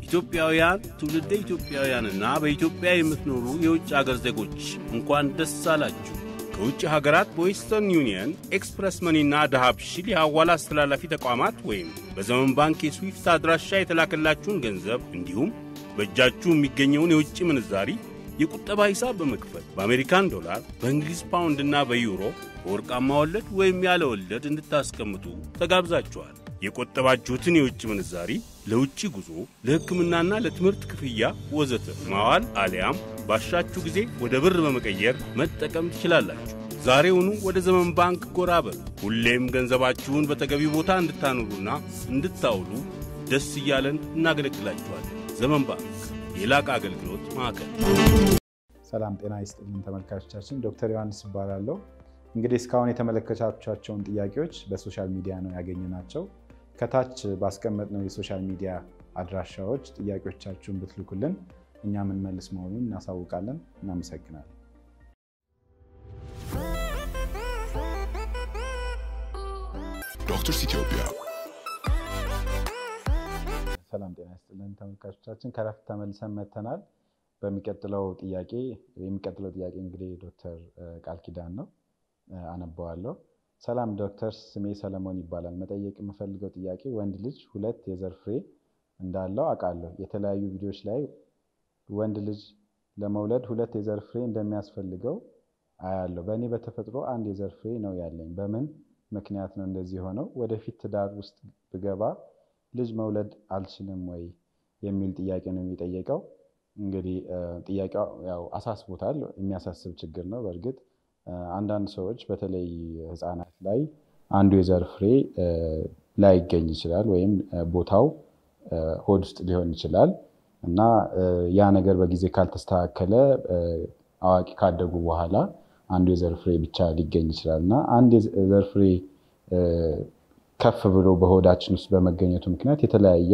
ኢትዮጵያውያን፣ ትውልደ ኢትዮጵያውያንና በኢትዮጵያ የምትኖሩ የውጭ አገር ዜጎች እንኳን ደስ አላችሁ። ከውጭ ሀገራት በዌስተርን ዩኒየን፣ ኤክስፕረስ መኒና ዳሃብሽል የሐዋላ አስተላላፊ ተቋማት ወይም በዘመን ባንክ የስዊፍት አድራሻ የተላከላችሁን ገንዘብ እንዲሁም በእጃችሁ የሚገኘውን የውጭ ምንዛሪ የቁጠባ ሂሳብ በመክፈት በአሜሪካን ዶላር፣ በእንግሊዝ ፓውንድና በዩሮ በወርቃማ ወለድ ወይም ያለ ወለድ እንድታስቀምጡ ተጋብዛችኋል። የቆጠባችሁትን የውጭ ምንዛሪ ለውጭ ጉዞ፣ ለሕክምናና ለትምህርት ክፍያ ወዘተ ማዋል አሊያም ባሻችሁ ጊዜ ወደ ብር በመቀየር መጠቀም ትችላላችሁ። ዛሬውኑ ወደ ዘመን ባንክ ጎራ በሉ። ሁሌም ገንዘባችሁን በተገቢ ቦታ እንድታኖሩና እንድታውሉ ደስ እያለን እናገለግላችኋለን። ዘመን ባንክ የላቀ አገልግሎት ማዕከል። ሰላም ጤና ይስጥልን ተመልካቾቻችን፣ ዶክተር ዮሐንስ እባላለሁ። እንግዲህ እስካሁን የተመለከታችኋቸውን ጥያቄዎች በሶሻል ሚዲያ ነው ያገኘናቸው። ከታች ባስቀመጥነው የሶሻል ሚዲያ አድራሻዎች ጥያቄዎቻችሁን ብትልኩልን እኛ የምንመልስ መሆኑን እናሳውቃለን። እናመሰግናለን። ዶክተርስ ኢትዮጵያ ሰላም ጤና ይስጥልን ተመልካቾቻችን፣ ከረፍት ተመልሰን መጥተናል። በሚቀጥለው ጥያቄ የሚቀጥለው ጥያቄ እንግዲህ ዶክተር ቃል ኪዳን ነው፣ አነበዋለሁ። ሰላም ዶክተር፣ ስሜ ሰለሞን ይባላል። መጠየቅ የምፈልገው ጥያቄ ወንድ ልጅ ሁለት የዘር ፍሬ እንዳለው አውቃለሁ። የተለያዩ ቪዲዮዎች ላይ ወንድ ልጅ ለመውለድ ሁለት የዘር ፍሬ እንደሚያስፈልገው አያለሁ። በእኔ በተፈጥሮ አንድ የዘር ፍሬ ነው ያለኝ። በምን ምክንያት ነው እንደዚህ የሆነው? ወደፊት ትዳር ውስጥ ብገባ ልጅ መውለድ አልችልም ወይ የሚል ጥያቄ ነው የሚጠየቀው። እንግዲህ ጥያቄው ያው አሳስቦታል። የሚያሳስብ ችግር ነው። በእርግጥ አንዳንድ ሰዎች በተለይ ሕፃናት ላይ አንዱ የዘር ፍሬ ላይገኝ ይችላል ወይም ቦታው ሆድ ውስጥ ሊሆን ይችላል እና ያ ነገር በጊዜ ካልተስተካከለ አዋቂ ካደጉ በኋላ አንዱ የዘር ፍሬ ብቻ ሊገኝ ይችላል እና አንድ የዘር ፍሬ ከፍ ብሎ በሆዳችን ውስጥ በመገኘቱ ምክንያት የተለያየ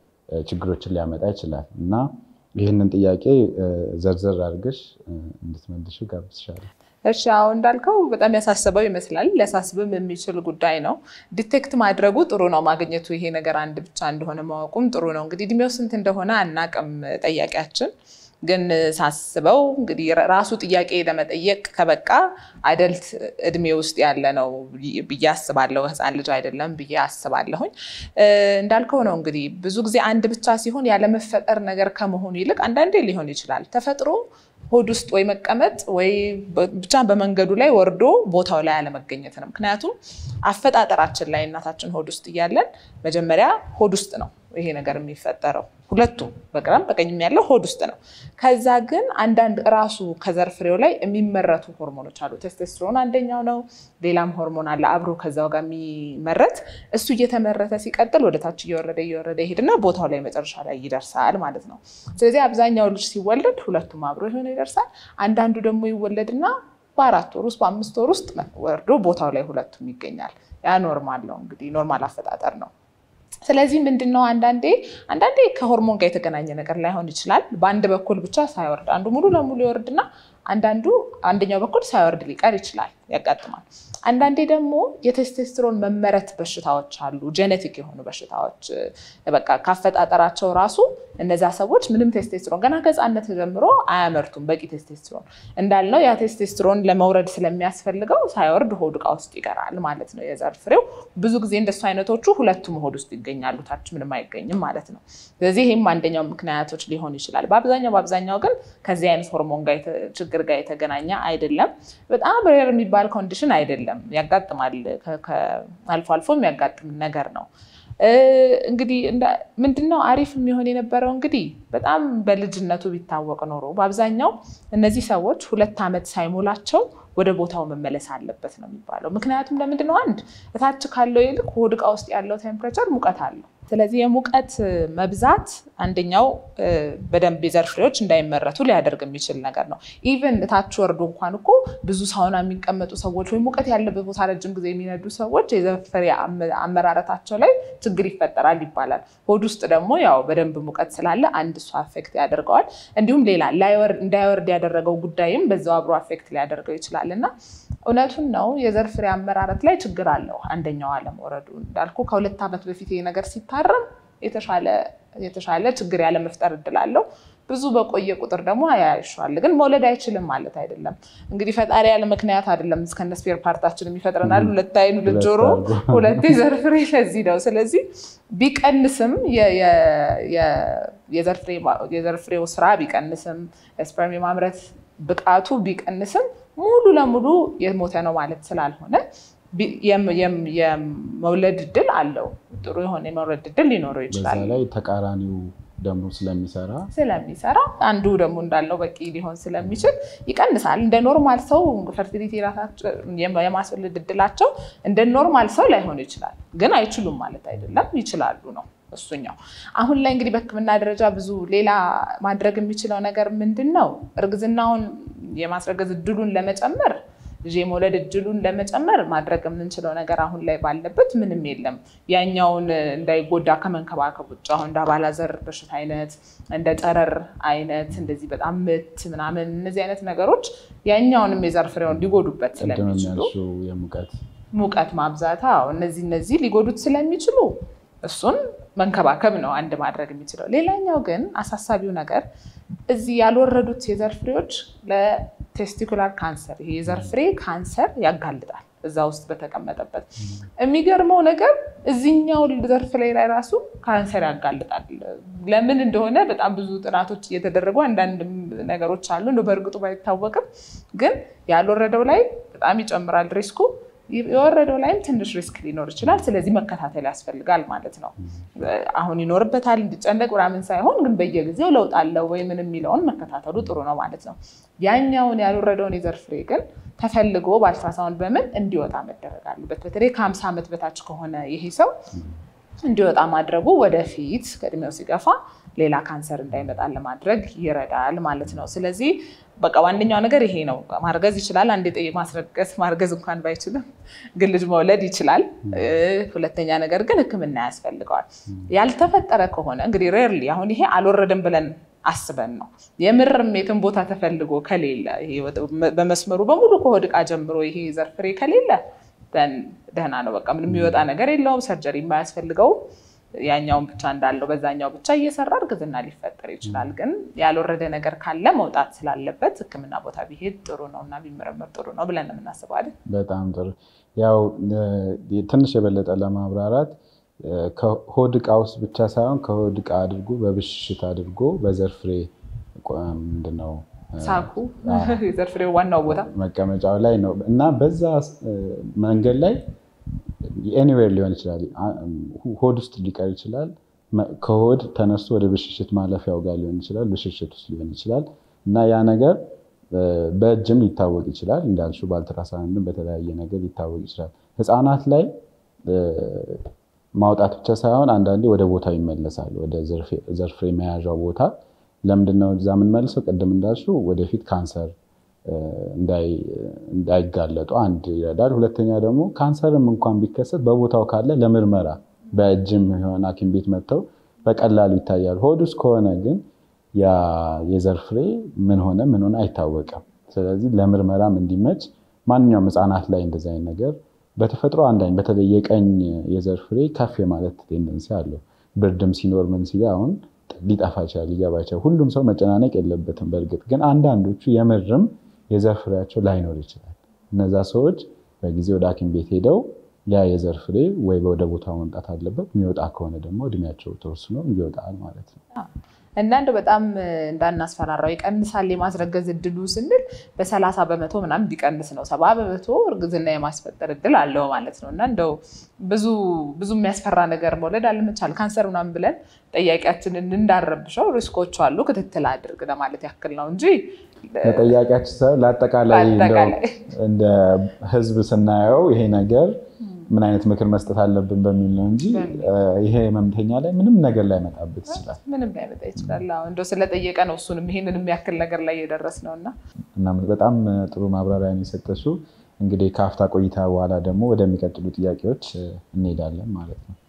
ችግሮችን ሊያመጣ ይችላል እና ይህንን ጥያቄ ዘርዘር አድርገሽ እንድትመልሺው ጋብዝሻለሁ። እሺ አሁን እንዳልከው በጣም ያሳስበው ይመስላል። ሊያሳስብም የሚችል ጉዳይ ነው። ዲቴክት ማድረጉ ጥሩ ነው። ማግኘቱ ይሄ ነገር አንድ ብቻ እንደሆነ ማወቁም ጥሩ ነው። እንግዲህ እድሜው ስንት እንደሆነ አናቅም ጠያቂያችን ግን ሳስበው እንግዲህ ራሱ ጥያቄ ለመጠየቅ ከበቃ አደልት እድሜ ውስጥ ያለ ነው ብዬ አስባለሁ። ሕፃን ልጅ አይደለም ብዬ አስባለሁኝ። እንዳልከው ነው እንግዲህ ብዙ ጊዜ አንድ ብቻ ሲሆን ያለመፈጠር ነገር ከመሆኑ ይልቅ አንዳንዴ ሊሆን ይችላል ተፈጥሮ ሆድ ውስጥ ወይ መቀመጥ ወይ ብቻ በመንገዱ ላይ ወርዶ ቦታው ላይ አለመገኘት ነው። ምክንያቱም አፈጣጠራችን ላይ እናታችን ሆድ ውስጥ እያለን መጀመሪያ ሆድ ውስጥ ነው ይሄ ነገር የሚፈጠረው። ሁለቱም በግራም በቀኝም ያለው ሆድ ውስጥ ነው። ከዛ ግን አንዳንድ ራሱ ከዘር ፍሬው ላይ የሚመረቱ ሆርሞኖች አሉ። ቴስቴስትሮን አንደኛው ነው። ሌላም ሆርሞን አለ አብሮ ከዛው ጋር የሚመረት እሱ እየተመረተ ሲቀጥል ወደ ታች እየወረደ እየወረደ ይሄድና ቦታው ላይ መጨረሻ ላይ ይደርሳል ማለት ነው። ስለዚህ አብዛኛው ልጅ ሲወለድ ሁለቱም አብሮ የሆነ ይደርሳል። አንዳንዱ ደግሞ ይወለድና በአራት ወር ውስጥ በአምስት ወር ውስጥ ወርዶ ቦታው ላይ ሁለቱም ይገኛል። ያ ኖርማል ነው እንግዲህ ኖርማል አፈጣጠር ነው። ስለዚህ ምንድን ነው አንዳንዴ አንዳንዴ ከሆርሞን ጋር የተገናኘ ነገር ላይሆን ይችላል። በአንድ በኩል ብቻ ሳይወርድ አንዱ ሙሉ ለሙሉ ይወርድና አንዳንዱ አንደኛው በኩል ሳይወርድ ሊቀር ይችላል፣ ያጋጥማል። አንዳንዴ ደግሞ የቴስቴስትሮን መመረት በሽታዎች አሉ፣ ጄኔቲክ የሆኑ በሽታዎች በቃ ካፈጣጠራቸው ራሱ እነዛ ሰዎች ምንም ቴስቴስትሮን ገና ከሕፃነት ጀምሮ አያመርቱም በቂ ቴስቴስትሮን። እንዳልነው ያ ቴስቴስትሮን ለመውረድ ስለሚያስፈልገው ሳይወርድ ሆድ ዕቃ ውስጥ ይቀራል ማለት ነው የዘር ፍሬው። ብዙ ጊዜ እንደሱ አይነቶቹ ሁለቱም ሆድ ውስጥ ይገኛሉ፣ ታች ምንም አይገኝም ማለት ነው። ስለዚህ ይህም አንደኛው ምክንያቶች ሊሆን ይችላል። በአብዛኛው በአብዛኛው ግን ከዚህ አይነት ሆርሞን ጋር ችግር ጋር የተገናኘ አይደለም። በጣም ሬር የሚባል ኮንዲሽን አይደለም፣ ያጋጥማል። አልፎ አልፎ የሚያጋጥም ነገር ነው። እንግዲህ ምንድነው አሪፍ የሚሆን የነበረው እንግዲህ በጣም በልጅነቱ ቢታወቅ ኖሮ በአብዛኛው እነዚህ ሰዎች ሁለት ዓመት ሳይሞላቸው ወደ ቦታው መመለስ አለበት ነው የሚባለው። ምክንያቱም ለምንድነው አንድ እታች ካለው ይልቅ ሆድ ዕቃ ውስጥ ያለው ቴምፕሬቸር ሙቀት አለው። ስለዚህ የሙቀት መብዛት አንደኛው በደንብ የዘር ፍሬዎች እንዳይመረቱ ሊያደርግ የሚችል ነገር ነው። ኢቨን እታች ወርዶ እንኳን እኮ ብዙ ሳውና የሚቀመጡ ሰዎች ወይም ሙቀት ያለበት ቦታ ረጅም ጊዜ የሚነዱ ሰዎች የዘር ፍሬ አመራረታቸው ላይ ችግር ይፈጠራል ይባላል። ሆድ ውስጥ ደግሞ ያው በደንብ ሙቀት ስላለ አንድ እሱ አፌክት ያደርገዋል። እንዲሁም ሌላ እንዳይወርድ ያደረገው ጉዳይም በዛው አብሮ አፌክት ሊያደርገው ይችላል እና እውነቱን ነው የዘር ፍሬ አመራረት ላይ ችግር አለው። አንደኛው አለመውረዱ እንዳልኩ ከሁለት ዓመት በፊት ይሄ ነገር ሲታረም የተሻለ ችግር ያለ መፍጠር እድል አለው። ብዙ በቆየ ቁጥር ደግሞ ያያሸዋል። ግን መውለድ አይችልም ማለት አይደለም። እንግዲህ ፈጣሪ ያለ ምክንያት አይደለም እስከነ ስፔር ፓርታችን የሚፈጥረናል። ሁለት ዓይን፣ ሁለት ጆሮ፣ ሁለት የዘር ፍሬ ለዚህ ነው። ስለዚህ ቢቀንስም የዘር ፍሬው ስራ ቢቀንስም ስፐርም የማምረት ብቃቱ ቢቀንስም ሙሉ ለሙሉ የሞተ ነው ማለት ስላልሆነ የመውለድ እድል አለው። ጥሩ የሆነ የመውለድ እድል ሊኖረው ይችላል። በዛ ላይ ተቃራኒው ደግሞ ስለሚሰራ ስለሚሰራ አንዱ ደግሞ እንዳለው በቂ ሊሆን ስለሚችል ይቀንሳል። እንደ ኖርማል ሰው ፈርቲሊቲ ራሳቸው የማስወለድ እድላቸው እንደ ኖርማል ሰው ላይሆን ይችላል። ግን አይችሉም ማለት አይደለም፣ ይችላሉ ነው እሱኛው። አሁን ላይ እንግዲህ በሕክምና ደረጃ ብዙ ሌላ ማድረግ የሚችለው ነገር ምንድን ነው? እርግዝናውን የማስረገዝ እድሉን ለመጨመር ልጅ የመውለድ እድሉን ለመጨመር ማድረግ የምንችለው ነገር አሁን ላይ ባለበት ምንም የለም። ያኛውን እንዳይጎዳ ከመንከባከብ ውጭ አሁን እንደ አባላዘር በሽታ አይነት እንደ ጨረር አይነት እንደዚህ በጣም ምት ምናምን እነዚህ አይነት ነገሮች ያኛውንም የዘር ፍሬውን ሊጎዱበት ስለሚችሉ የሙቀት ሙቀት ማብዛት፣ እነዚህ እነዚህ ሊጎዱት ስለሚችሉ እሱን መንከባከብ ነው አንድ ማድረግ የሚችለው። ሌላኛው ግን አሳሳቢው ነገር እዚህ ያልወረዱት የዘር ፍሬዎች ለቴስቲኩላር ካንሰር ይሄ የዘር ፍሬ ካንሰር ያጋልጣል። እዛ ውስጥ በተቀመጠበት የሚገርመው ነገር እዚህኛው ዘር ፍሬ ላይ ራሱ ካንሰር ያጋልጣል። ለምን እንደሆነ በጣም ብዙ ጥናቶች እየተደረጉ አንዳንድ ነገሮች አሉ እንደው በእርግጡ ባይታወቅም፣ ግን ያልወረደው ላይ በጣም ይጨምራል ሪስኩ የወረደው ላይም ትንሽ ሪስክ ሊኖር ይችላል። ስለዚህ መከታተል ያስፈልጋል ማለት ነው። አሁን ይኖርበታል እንዲጨነቅ ምናምን ሳይሆን ግን በየጊዜው ለውጥ አለው ወይ ምን የሚለውን መከታተሉ ጥሩ ነው ማለት ነው። ያኛውን ያልወረደውን የዘር ፍሬ ግን ተፈልጎ በአልትራሳውንድ በምን እንዲወጣ መደረግ አለበት። በተለይ ከሀምሳ ዓመት በታች ከሆነ ይሄ ሰው እንዲወጣ ማድረጉ ወደፊት ከእድሜው ሲገፋ ሌላ ካንሰር እንዳይመጣ ለማድረግ ይረዳል ማለት ነው። ስለዚህ በቃ ዋነኛው ነገር ይሄ ነው። ማርገዝ ይችላል። አንድ ጠ ማስረገዝ ማርገዝ እንኳን ባይችልም ግን ልጅ መውለድ ይችላል። ሁለተኛ ነገር ግን ሕክምና ያስፈልገዋል። ያልተፈጠረ ከሆነ እንግዲህ ሬርሊ አሁን ይሄ አልወረደም ብለን አስበን ነው የምርም የትን ቦታ ተፈልጎ ከሌለ በመስመሩ በሙሉ ከሆድ ዕቃ ጀምሮ ይሄ ዘር ፍሬ ከሌለ ደህና ነው። በቃ ምንም የሚወጣ ነገር የለውም። ሰርጀሪ የማያስፈልገው ያኛውን ብቻ እንዳለው በዛኛው ብቻ እየሰራ እርግዝና ሊፈጠር ይችላል። ግን ያልወረደ ነገር ካለ መውጣት ስላለበት ሕክምና ቦታ ቢሄድ ጥሩ ነው እና ቢመረመር ጥሩ ነው ብለን የምናስበው አይደል? በጣም ጥሩ። ያው ትንሽ የበለጠ ለማብራራት ከሆድ ዕቃ ውስጥ ብቻ ሳይሆን ከሆድ ዕቃ አድርጎ በብሽሽት አድርጎ በዘር ፍሬ ምንድነው ሳኩ የዘር ፍሬው ዋናው ቦታ መቀመጫው ላይ ነው እና በዛ መንገድ ላይ ኤኒዌር ሊሆን ይችላል። ሆድ ውስጥ ሊቀር ይችላል። ከሆድ ተነስቶ ወደ ብሽሽት ማለፊያው ጋር ሊሆን ይችላል። ብሽሽት ውስጥ ሊሆን ይችላል እና ያ ነገር በእጅም ሊታወቅ ይችላል። እንዳልሽው በአልትራሳውንድም በተለያየ ነገር ሊታወቅ ይችላል። ህፃናት ላይ ማውጣት ብቻ ሳይሆን አንዳንዴ ወደ ቦታው ይመለሳል። ወደ ዘር ፍሬ መያዣው ቦታ ለምንድነው እዛ የምንመልሰው? ቅድም እንዳልሽው ወደፊት ካንሰር እንዳይጋለጡ አንድ ይረዳል። ሁለተኛ ደግሞ ካንሰርም እንኳን ቢከሰት በቦታው ካለ ለምርመራ በእጅም የሆነ ሐኪም ቤት መጥተው በቀላሉ ይታያል። ሆድ ውስጥ ከሆነ ግን ያ የዘር ፍሬ ምን ሆነ ምን ሆነ አይታወቅም። ስለዚህ ለምርመራም እንዲመች ማንኛውም ህፃናት ላይ እንደዚህ አይነት ነገር በተፈጥሮ አንዳኝ በተለይ የቀኝ የዘር ፍሬ ከፍ የማለት ቴንደንሲ አለው። ብርድም ሲኖር ምን ሲል አሁን ሊጠፋ ይችላል፣ ሊገባ ይችላል። ሁሉም ሰው መጨናነቅ የለበትም። በእርግጥ ግን አንዳንዶቹ የምርም የዘር ፍሬያቸው ላይኖር ይችላል። እነዛ ሰዎች በጊዜ ወደ ሐኪም ቤት ሄደው ያ የዘር ፍሬ ወይ ወደ ቦታው መምጣት አለበት። የሚወጣ ከሆነ ደግሞ እድሜያቸው ተወስኖ ይወጣል ማለት ነው። እና እንደው በጣም እንዳናስፈራራው ይቀንሳል የማስረገዝ እድሉ ስንል በሰላሳ በመቶ ምናምን ቢቀንስ ነው። ሰባ በመቶ እርግዝና የማስፈጠር እድል አለው ማለት ነው። እና እንደው ብዙ ብዙ የሚያስፈራ ነገር መውለድ አለመቻል ካንሰር ምናምን ብለን ጠያቂያችንን እንዳረብሸው ሪስኮቹ አሉ፣ ክትትል አድርግ ለማለት ያክል ነው እንጂ ለጠያቂያችን ሳይሆን ለአጠቃላይ እንደ ህዝብ ስናየው ይሄ ነገር ምን አይነት ምክር መስጠት አለብን በሚል ነው እንጂ ይሄ ህመምተኛ ላይ ምንም ነገር ላይ መጣበት ይችላል። ምንም ላይ መጣ ይችላል። እንደው ስለጠየቀ ነው እሱንም ይሄንን የሚያክል ነገር ላይ የደረስ ነው እና እና በጣም ጥሩ ማብራሪያ ነው የሰጠሽው። እንግዲህ ከአፍታ ቆይታ በኋላ ደግሞ ወደሚቀጥሉ ጥያቄዎች እንሄዳለን ማለት ነው።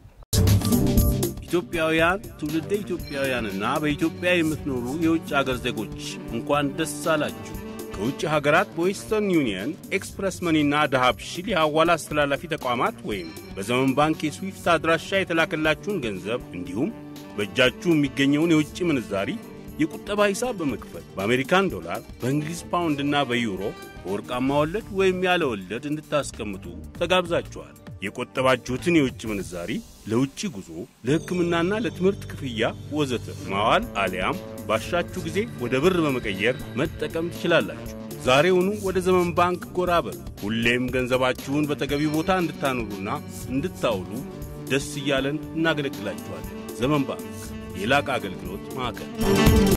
ኢትዮጵያውያን፣ ትውልደ ኢትዮጵያውያንና በኢትዮጵያ የምትኖሩ የውጭ አገር ዜጎች እንኳን ደስ አላችሁ። ከውጭ ሀገራት በዌስተርን ዩኒየን፣ ኤክስፕረስ መኒና ዳሃብሺል የሐዋላ አስተላላፊ ተቋማት ወይም በዘመን ባንክ የስዊፍት አድራሻ የተላከላችሁን ገንዘብ እንዲሁም በእጃችሁ የሚገኘውን የውጭ ምንዛሪ የቁጠባ ሂሳብ በመክፈት በአሜሪካን ዶላር፣ በእንግሊዝ ፓውንድና በዩሮ በወርቃማ ወለድ ወይም ያለ ወለድ እንድታስቀምጡ ተጋብዛችኋል። የቆጠባችሁትን የውጭ ምንዛሪ ለውጭ ጉዞ፣ ለሕክምናና ለትምህርት ክፍያ ወዘተ ማዋል አሊያም ባሻችሁ ጊዜ ወደ ብር በመቀየር መጠቀም ትችላላችሁ። ዛሬውኑ ወደ ዘመን ባንክ ጎራ በሉ። ሁሌም ገንዘባችሁን በተገቢ ቦታ እንድታኖሩና እንድታውሉ ደስ እያለን እናገለግላችኋለን። ዘመን ባንክ የላቀ አገልግሎት ማዕከል